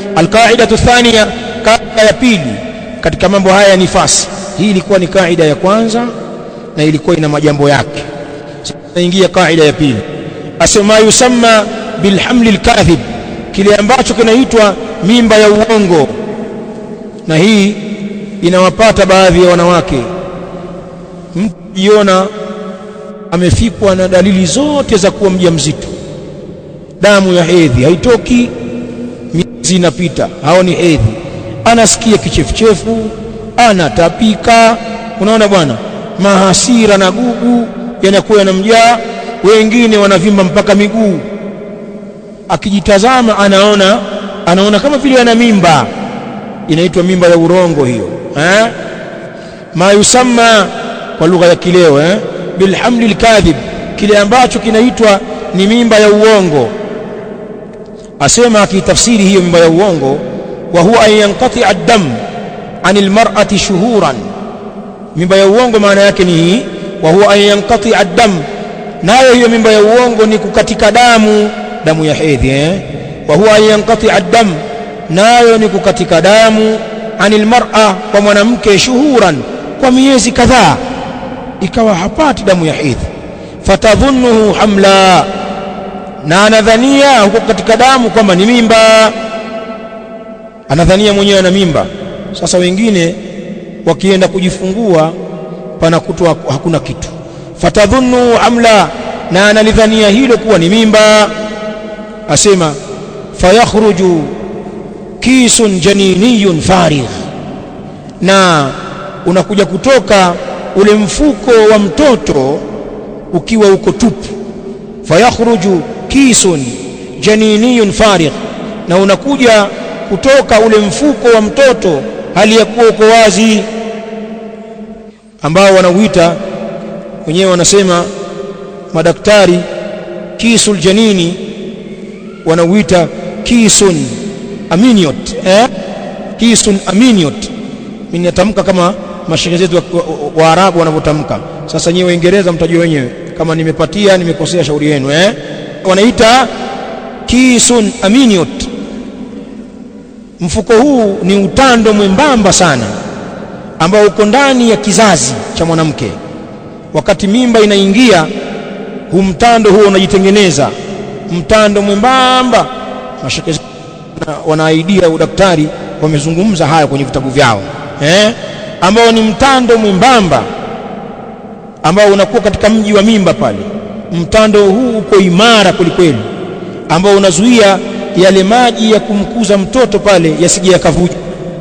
alqaidatu thania kaida ya pili katika mambo haya ya nifasi hii ilikuwa ni kaida ya kwanza na ilikuwa ina majambo yake sasa kaida ya pili asema yusamma bilhamli lkadhib kile ambacho kinaitwa mimba ya uongo na hii inawapata baadhi ya wanawake mtu jiona amefikwa na dalili zote za kuwa mjamzito damu ya hedhi haitoki miezi inapita haoni hedhi anasikia kichefuchefu anatapika unaona bwana mahasira na gugu yanakuwa yanamjaa wengine wanavimba mpaka miguu akijitazama anaona anaona kama vile ana mimba inaitwa mimba ya urongo hiyo eh ma yusamma kwa lugha ya kileo eh bilhamli alkadhib kile ambacho kinaitwa ni mimba ya uongo asema akitafsiri hiyo mimba ya uongo wa huwa an yanqati ad-dam anil mar'ati shuhuran mimba ya uongo maana yake ni hii wa huwa an yanqati ad-dam nayo hiyo mimba ya uongo ni kukatika damu damu ya hedhi eh wa huwa an yanqati ad-dam nayo ni kukatika damu anil mar'a kwa mwanamke shuhuran kwa miezi kadhaa ikawa hapati damu ya hedhi fatadhunnuhu hamla na anadhania huko katika damu kwamba ni mimba anadhania mwenyewe ana mimba sasa wengine wakienda kujifungua panakutwa hakuna kitu fatadhunnu hamla na analidhania hilo kuwa ni mimba asema fayakhruju kisun janiniyun farigh na unakuja kutoka ule mfuko wa mtoto ukiwa uko tupu fayakhruju kisun janiniyun farigh na unakuja kutoka ule mfuko wa mtoto hali ya kuwa uko wazi ambao wanauita wenyewe wanasema madaktari kisul janini wanauita kisun aminiot eh? kisun aminiot mimi natamka kama mashehe zetu Waarabu wa, wa wanavyotamka sasa nyewe Waingereza mtajua wenyewe kama nimepatia nimekosea shauri yenu eh? wanaita kisun aminiot mfuko huu ni utando mwembamba sana ambao uko ndani ya kizazi cha mwanamke wakati mimba inaingia huu mtando huo unajitengeneza mtando mwembamba mashaka wanaaidia udaktari wamezungumza haya kwenye vitabu vyao eh ambao ni mtando mwembamba ambao unakuwa katika mji wa mimba pale mtando huu uko imara kwelikweli ambao unazuia yale maji ya kumkuza mtoto pale yasije yakavuja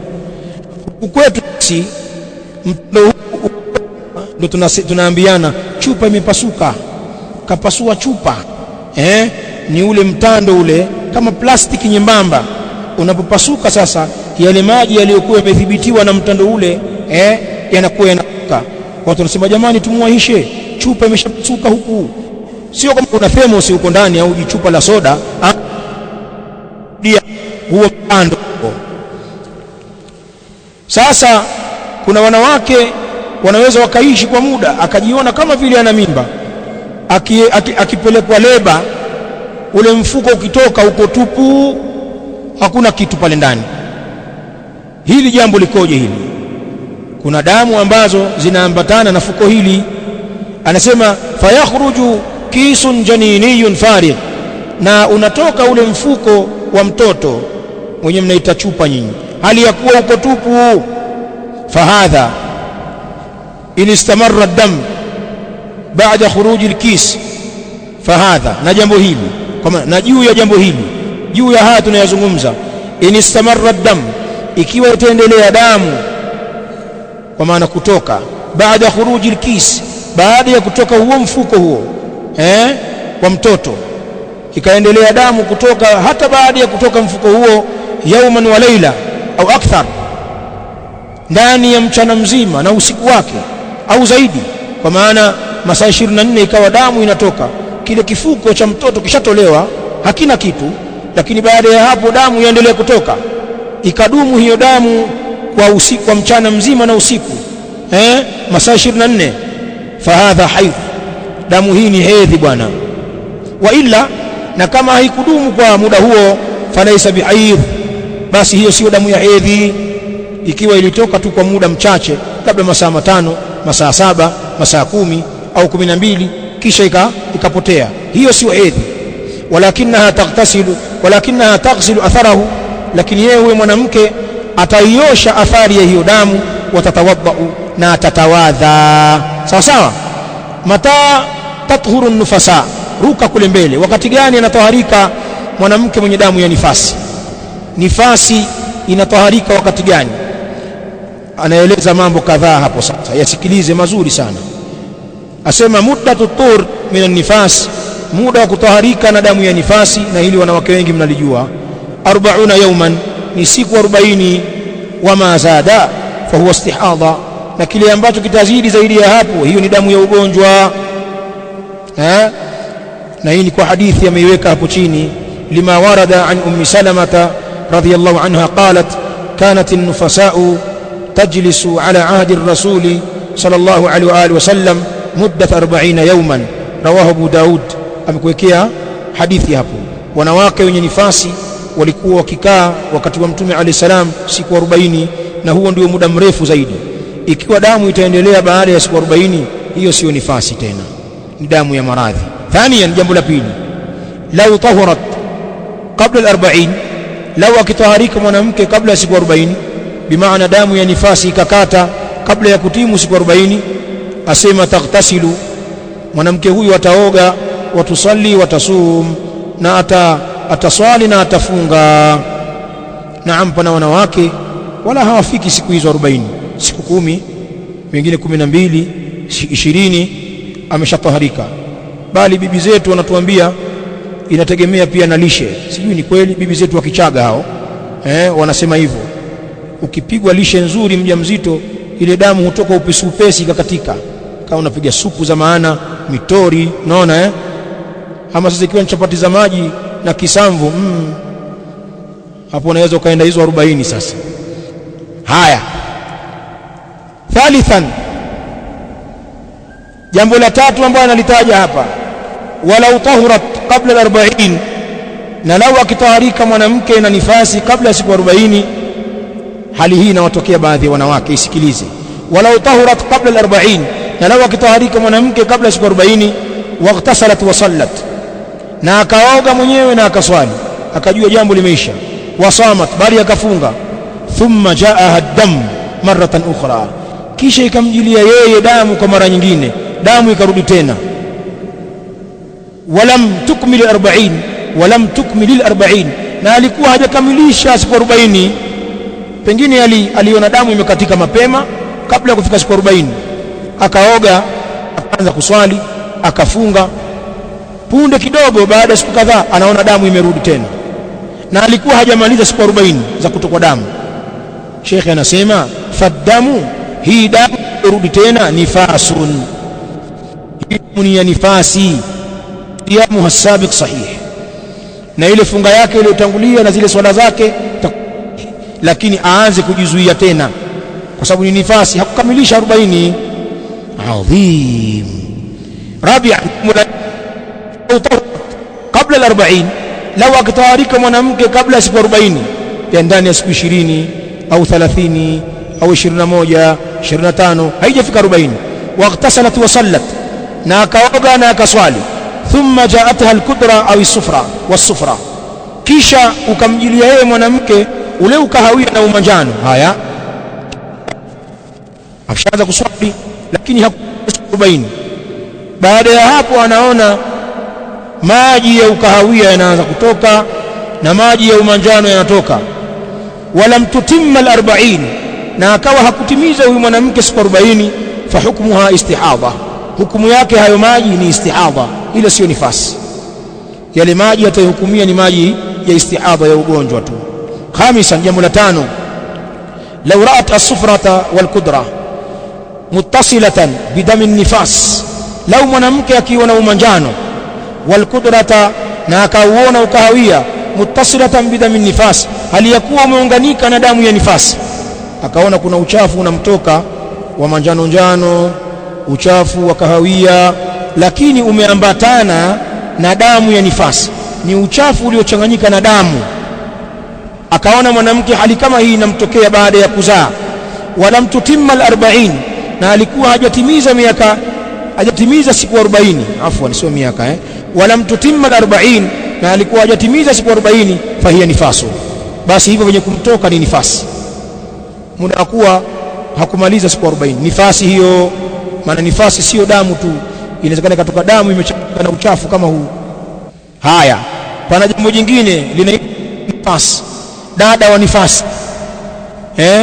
kwetu si mtando huu ndio tunaambiana chupa imepasuka kapasua chupa eh ni ule mtando ule kama plastiki nyembamba unapopasuka sasa yale maji yaliyokuwa yamedhibitiwa na mtando ule eh yanakuwa yanakuka watu wanasema jamani tumuahishe chupa imeshapasuka huku sio kama kuna thermos huko ndani au chupa la soda dia huo mtando sasa kuna wanawake wanaweza wakaishi kwa muda akajiona kama vile ana mimba akipelekwa aki, aki leba ule mfuko ukitoka uko tupu hakuna kitu pale ndani hili jambo likoje hili kuna damu ambazo zinaambatana na fuko hili anasema fayakhruju kisun janiniyun farigh na unatoka ule mfuko wa mtoto mwenye mnaita chupa nyinyi hali ya kuwa uko tupu fahadha in istamarra dam baada khuruji alkis fahadha na jambo hili kama na juu ya jambo hili juu ya haya tunayazungumza in istamarra dam ikiwa itaendelea damu kwa maana kutoka baada khuruji alkis baada ya kutoka huo mfuko huo eh kwa mtoto ikaendelea damu kutoka hata baada ya kutoka mfuko huo yauman wa laila au akthar ndani ya mchana mzima na usiku wake au zaidi kwa maana masaa 24 ikawa damu inatoka kile kifuko cha mtoto kishatolewa hakina kitu lakini baada ya hapo damu iendelea kutoka ikadumu hiyo damu kwa usiku kwa mchana mzima na usiku eh masaa 24 fahadha haidh damu hii ni hedhi bwana wa illa na kama haikudumu kwa muda huo falaisa bihaidh basi hiyo sio damu ya hedhi ikiwa ilitoka tu kwa muda mchache labda masaa matano masaa saba masaa kumi au kumi na mbili kisha ika, ikapotea hiyo sio hedhi walakinaha taghtasilu walakinaha taghsilu atharahu lakini yeye huyo mwanamke ataiosha athari ya hiyo damu watatawadhau na atatawadha sawa sawa mata tathuru nufasa ruka kule mbele wakati gani anatoharika mwanamke mwenye damu ya nifasi nifasi inatoharika wakati gani anaeleza mambo kadhaa hapo sasa yasikilize mazuri sana asema muddatu tur min nifas muda wa kutoharika na damu ya nifasi na hili wanawake wengi mnalijua 40 yauman ni siku 40 wama zada fahuwa istihadha na kile ambacho kitazidi zaidi ya hapo hiyo ni damu ya ugonjwa eh na hii ni kwa hadithi ameiweka hapo chini lima warada an ummi salamata radhiyallahu anha qalat kanat an-nufasa'u tajlisu ala ahdi ar-rasul sallallahu alaihi wa alihi wasallam muddat 40 yawman rawahu abu daud amekuwekea hadithi hapo wanawake wenye nifasi walikuwa wakikaa wakati wa mtume alayhi salam siku 40 na huo ndio muda mrefu zaidi ikiwa damu itaendelea baada ya siku 40 hiyo sio nifasi tena ni damu ya maradhi ثانيا jambo la pili lau tahurat qabla al-40 lau akitaharika mwanamke kabla ya siku 40 bimaana damu ya nifasi ikakata kabla ya kutimu siku 40 asema taghtasilu mwanamke huyu ataoga watusali watasum na ata ataswali na atafunga naam pana wanawake wala hawafiki siku hizo 40 siku kumi wengine 12 20 ameshataharika bali bibi zetu wanatuambia inategemea pia na lishe sijui ni kweli bibi zetu wa Kichaga hao eh, wanasema hivyo ukipigwa lishe nzuri mjamzito ile damu hutoka upesi upesi ikakatika kama unapiga supu za maana mitori unaona eh ama sasa ikiwa ni chapati za maji na kisamvu mm, hapo unaweza ukaenda hizo 40 sasa haya thalithan jambo la tatu ambalo analitaja hapa walau tahurat qabla al-40 na lau akitaharika mwanamke na nifasi kabla ya siku 40 hali hii inawatokea baadhi ya wanawake isikilize walau tahurat qabla al-40 na lau akitaharika mwanamke kabla ya siku 40 waghtasalat wa sallat na akaoga mwenyewe na akaswali akajua jambo limeisha wasamat bali akafunga thumma jaaha dam maratan ukhra kisha ikamjilia yeye damu kwa mara nyingine damu ikarudi tena walam tukmil 40 walam tukmil 40 na alikuwa hajakamilisha siku 40 pengine ali, aliona damu imekatika mapema kabla ya kufika siku 40 akaoga akaanza kuswali akafunga punde kidogo baada ya siku kadhaa anaona damu imerudi tena na alikuwa hajamaliza siku 40 za kutokwa damu shekhe anasema faddamu hii damu irudi tena nifasun hii ni ya nifasi siyamu hasabiq sahih na ile funga yake iliyotangulia na zile swala zake lakini aanze kujizuia tena kwa sababu ni nifasi hakukamilisha 40 adhim rabi'a kabla al-40 lau akitawarika mwanamke kabla ya siku 40 ya ndani ya siku 20 au 30 au 21 25 haijafika 40 waqtasalat wa sallat na akaoga na akaswali thumma jaatha al-kudra au as-sufra was-sufra kisha ukamjilia yeye mwanamke ule ukahawia na umanjano haya ameshaanza kuswali lakini hakusiku 40 baada ya hapo anaona maji ya ukahawia yanaanza kutoka na maji ya umanjano yanatoka wala mtutimma al-40 na akawa hakutimiza huyu mwanamke siku 40 fa hukmuha istihadha hukumu yake hayo maji ni istihadha ile sio nifasi yale maji atayohukumia ni maji ya istihadha ya ugonjwa tu khamisan jambo la tano law ra'at as-sufrata wal qudra muttasilatan bidami nifas lau mwanamke akiona umanjano wal qudrata na akauona ukahawia muttasilatan bidami nifas hali ya kuwa umeunganika na damu ya nifasi akaona kuna uchafu unamtoka wa manjano njano uchafu wa kahawia lakini umeambatana na damu ya nifasi ni uchafu uliochanganyika na damu akaona mwanamke hali kama hii inamtokea baada ya kuzaa walam tutimma al-40 na alikuwa hajatimiza miaka hajatimiza siku 40 afwan sio miaka eh walam tutimma al-40 na alikuwa hajatimiza siku 40 fahiya nifasu basi hivyo venye kumtoka ni nifasi muda wa kuwa hakumaliza siku 40 nifasi hiyo maana nifasi sio damu tu inawezekana ikatoka damu imechanganyika na uchafu kama huu haya pana jambo jingine linaitwa nifasi dada wa nifasi eh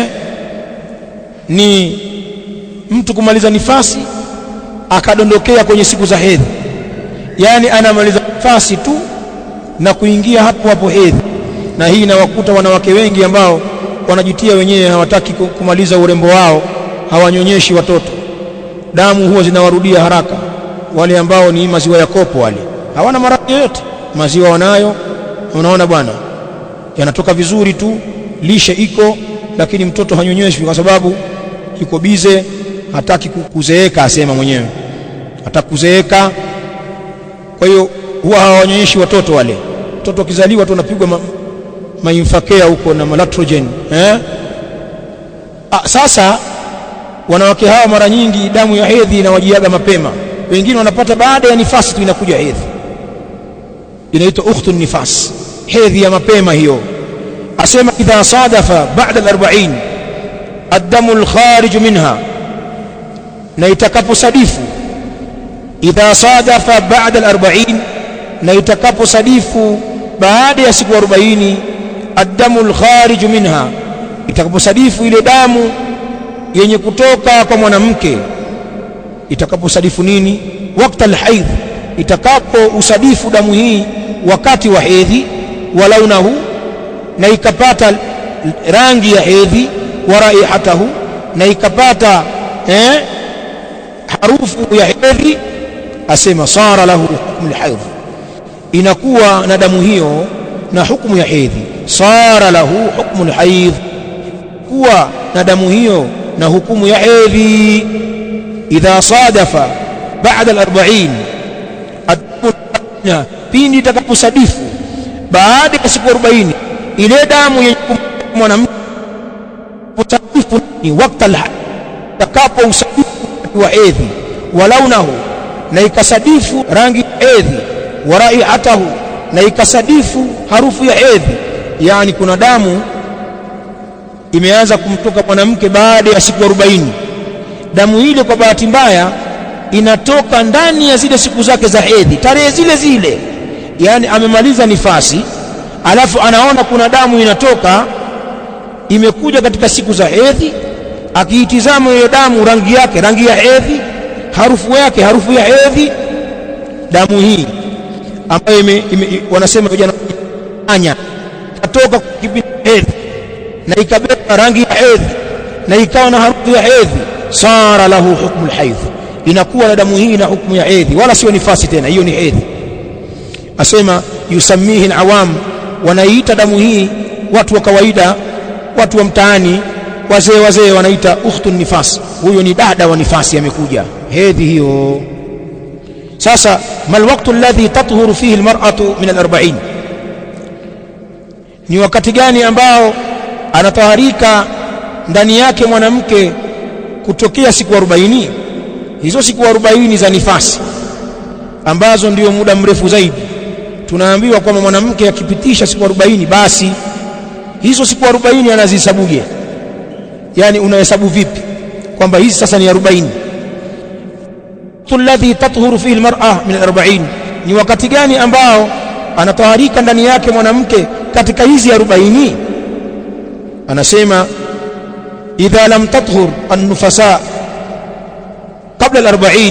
ni mtu kumaliza nifasi akadondokea kwenye siku za hedhi yani anamaliza nifasi tu na kuingia hapo hapo hedhi na hii inawakuta wanawake wengi ambao wanajitia wenyewe hawataki kumaliza urembo wao hawanyonyeshi watoto damu huwa zinawarudia haraka wale ambao ni maziwa ya kopo wale hawana maradhi yoyote maziwa wanayo unaona bwana yanatoka vizuri tu lishe iko lakini mtoto hanyonyeshwi kwa sababu yuko bize hataki kuzeeka asema mwenyewe hataki kuzeeka kwa hiyo huwa hawanyonyeshi watoto wale mtoto akizaliwa tu anapigwa ma, mainfakea huko na malatrogen eh A, sasa wanawake hawa mara nyingi damu ya hedhi inawajiaga mapema wengine wanapata baada ya nifasi tu inakuja hedhi inaitwa ukhtu nifas hedhi ya mapema hiyo asema idha sadafa ba'da al-40 ad-damu al-kharij minha na itakaposadifu idha sadafa ba'da al-40 na itakaposadifu baada ya siku 40 ad-damu al-kharij minha itakaposadifu ile damu yenye kutoka kwa mwanamke itakaposadifu nini wakati al-haidh itakapo usadifu damu hii wakati wa hedhi walaunahu na ikapata rangi ya hedhi wa raihatahu na ikapata eh, harufu ya hedhi asema sara lahu hukmu alhaidh inakuwa na damu hiyo na hukumu ya hedhi sara lahu hukmu alhaidh kuwa na damu hiyo na hukumu ya hedhi idha sadafa baada al-40 pindi itakaposadifu baada ya siku 40 ile damu yenye mwanamke usadifu ni wakati takapo usadifu wa hedhi walaunahu na ikasadifu rangi hedhi wa raihatahu na ikasadifu harufu ya hedhi yani kuna damu imeanza kumtoka mwanamke baada ya siku 40 damu ile kwa bahati mbaya inatoka ndani ya zile siku zake za hedhi tarehe zile zile yani amemaliza nifasi alafu anaona kuna damu inatoka imekuja katika siku za hedhi akiitizama hiyo damu rangi yake rangi ya hedhi harufu yake harufu ya hedhi damu hii ambayo ime, ime, wanasema vijana anya katoka kipindi hedhi na ikabeba rangi ya hedhi na ikawa na harufu ya hedhi sara lahu hukmu alhaidh inakuwa na damu hii na hukumu ya hedhi wala sio nifasi tena hiyo ni hedhi asema yusamihi alawam wanaiita damu hii watu wa kawaida watu wa mtaani wazee wazee wanaita ukhtu nifas huyo ni dada wa nifasi amekuja hedhi hiyo sasa mal waqtu alladhi tathuru fihi almar'atu min al-40 ni wakati gani ambao anataharika ndani yake mwanamke kutokea siku 40 hizo siku 40 za nifasi ambazo ndio muda mrefu zaidi tunaambiwa kwamba mwanamke akipitisha siku 40 basi hizo siku 40 anazihesabuje yani unahesabu vipi kwamba hizi sasa ni 40 alladhi tathuru fihi almar'a min 40 ni wakati gani ambao anataharika ndani yake mwanamke katika hizi 40 anasema idha lam tathur an-nufasa kabla al-40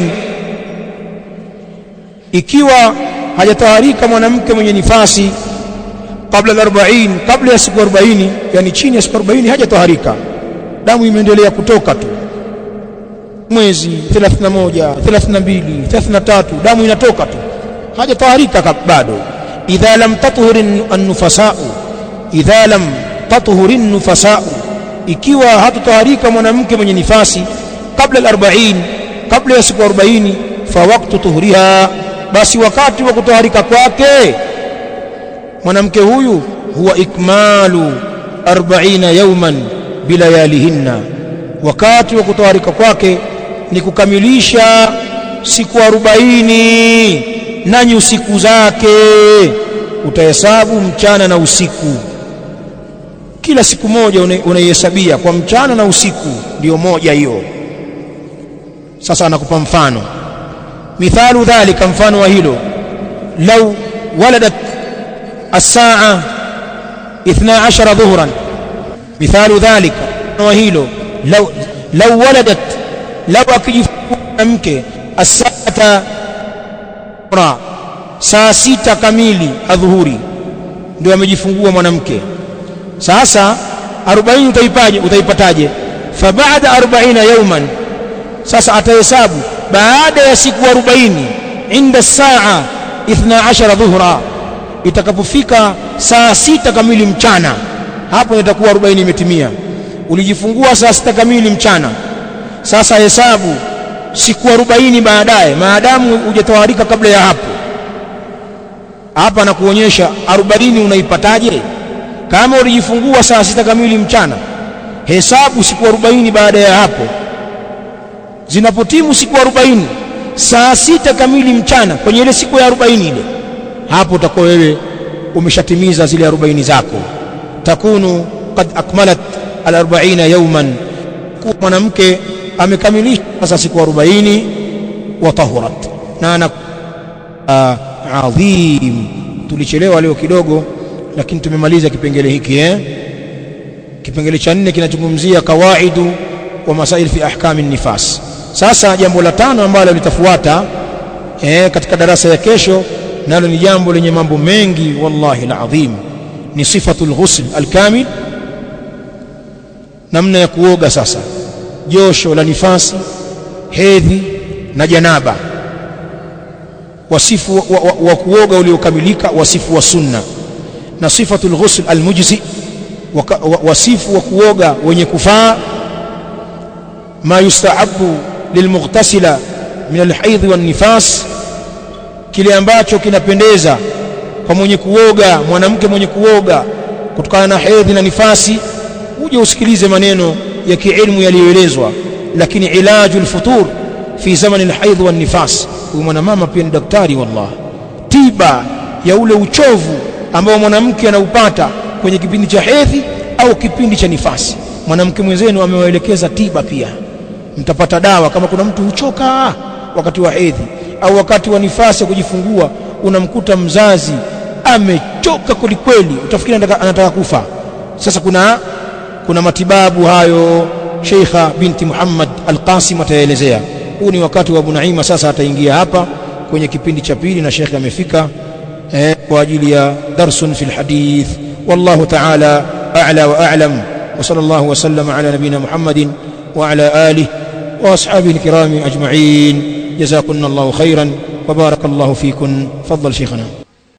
ikiwa hajataharika mwanamke mwenye nifasi kabla al-40 kabla ya siku 40 yani chini ya siku 40 hajataharika damu imeendelea kutoka tu mwezi 31 32 33 damu inatoka tu hajataharika bado idha lam tathhur an-nufasa'u idha lam tathhur an-nufasa'u ikiwa hatutaharika mwanamke mwenye nifasi kabla al-40 kabla ya siku 40 fa waqtu tuhriha basi wakati wa kutaharika kwake mwanamke huyu huwa ikmalu 40 yawman bilayalihinna wakati wa kutawarika kwake ni kukamilisha siku 40 nanyi usiku zake utahesabu mchana na usiku kila siku moja unaihesabia kwa mchana na usiku ndiyo moja hiyo sasa anakupa mfano mithalu dhalika mfano wa hilo lau waladat الساعة 12 ظهرا مثال ذلك wa hilo لو لو ولدت لو akijifungua mke الساعة saa sita kamili adhuhuri ndio amejifungua mwanamke sasa 40 utaipaje utaipataje fa baada 40 yawman sasa atahesabu baada ya siku 40 inda saa 12 dhuhra itakapofika saa sita kamili mchana hapo itakuwa 40 imetimia ulijifungua saa sita kamili mchana sasa hesabu siku 40 baadaye maadamu hujatawarika kabla ya hapo hapa nakuonyesha 40 unaipataje kama ulijifungua saa sita kamili mchana hesabu siku 40 baada ya hapo zinapotimu siku 40 saa sita kamili mchana kwenye ile siku ya 40 ile hapo utakuwa wewe umeshatimiza zile 40 zako takunu qad akmalat al-40 yawman kuwa mwanamke amekamilisha sasa siku 40 wa tahurat na ana adhim tulichelewa leo kidogo lakini tumemaliza kipengele hiki eh kipengele cha nne kinazungumzia kawaidu wa masail fi ahkami nifas sasa jambo la tano ambalo litafuata eh katika darasa ya kesho nalo ni jambo lenye mambo mengi wallahi alazim ni sifatul ghusl alkamil namna ya kuoga sasa josho la nifasi hedhi na janaba wasifu wa, wa, wa kuoga uliokamilika wasifu wa sunna na sifatul ghusl almujzi wasifu wa kuoga wenye kufaa ma yustaabu lilmughtasila min alhaidh wan nifas kile ambacho kinapendeza kwa mwenye kuoga mwanamke mwenye kuoga kutokana na hedhi na nifasi uje usikilize maneno ya kiilmu yaliyoelezwa lakini ilaju alfutur fi zaman alhaidh wan nifas huyu mwanamama pia ni daktari wallah tiba ya ule uchovu ambao mwanamke anaupata kwenye kipindi cha hedhi au kipindi cha nifasi mwanamke mwenzenu amewaelekeza tiba pia mtapata dawa kama kuna mtu huchoka wakati wa hedhi au wakati wa nifasi ya kujifungua unamkuta mzazi amechoka kwelikweli utafikiri anataka, anataka kufa sasa kuna kuna matibabu hayo Sheikha binti Muhammad Al-Qasim ataelezea huu ni wakati wa Abu Naima sasa ataingia hapa kwenye kipindi cha pili na Sheikh amefika eh, kwa ajili ya darsun fil hadith wallahu ta'ala a'la wa a'lam wa sallallahu wa sallama ala nabina Muhammadin wa ala alihi wa ashabihi الكرام أجمعين جزاكم الله خيرا وبارك الله فيكم فضل شيخنا